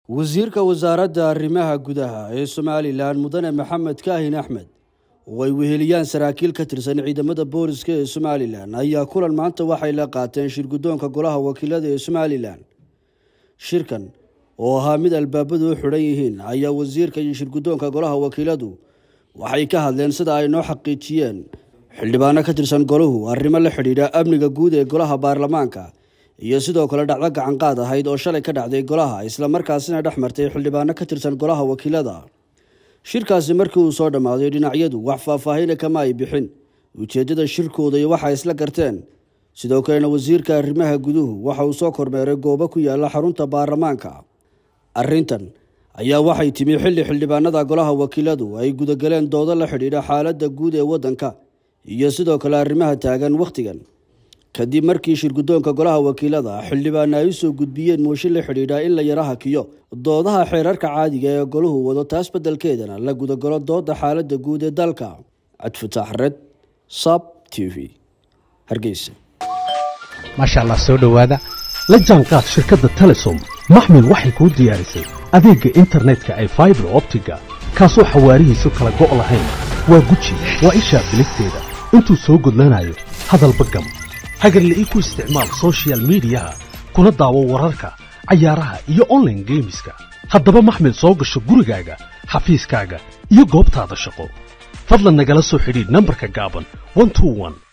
wasiirka wasaaradda arrimaha gudaha ee somalilan mudane maxamed kaahin axmed oo ay weheliyaan saraakiil ka tirsan ciidamada booliska ee somalilan ayaa kulan maanta waxay la qaateen shirguddoonka golaha wakiilada ee somalilan shirkan oo ahaa mid albaabadu u xidhan yihiin ayaa wasiirka iyo shirguddoonka golaha wakiiladu waxay ka hadleen sida ay noo xaqiijiyeen xildhibaano ka tirsan golahu arrimo la xidhiidha amniga guud ee golaha baarlamaanka iyo sidoo kale dhacdo gacanqaad ahayd oo shalay ka dhacday golaha islamarkaasina dhex martay xildhibaano ka tirsan golaha wakiilada shirkaasi markii uu soo dhammaaday dhinacyadu wax faahfaahina kama ay bixin ujeeddada shirkooda iyo waxay isla garteen sidoo kalena wasiirka arrimaha guduhu waxa uu soo kormeeray goobo ku yaala xarunta baarlamaanka arrintan ayaa waxay timi xilli xildhibaanada golaha wakiiladu ay gudagaleen doodo la xidhiidha xaaladda guud ee waddanka iyo sidoo kale arrimaha taagan wakhtigan kadib markii shirguddoonka golaha wakiilada xildhibaana ay u soo gudbiyeen mooshin la xidhiidha in la yara hakiyo doodaha xeerarka caadiga ee golahu wado taas beddelkeedana la gudagalo dooda xaaladda guud ee dalka cabdifutaax red sab t v hargeysa maasha allah soo dhowaada la jaanqaad shirkadda telesom maxmil waxay kuu diyaarisay adeegga internetka ay faibar optiga kaasoo xawaarihiisu kala go' lahayn waa guji waa ishaa biligteeda intuu soo gudlanayo hadalba gam hagarle ii ku isticmaal sochial midiyaha kuna daawo wararka cayaaraha iyo onlaine geemiska haddaba maxmil soo gasho gurigaaga xafiiskaaga iyo goobtaada shaqo fadlan nagala soo xidhiidh nambarka gaaban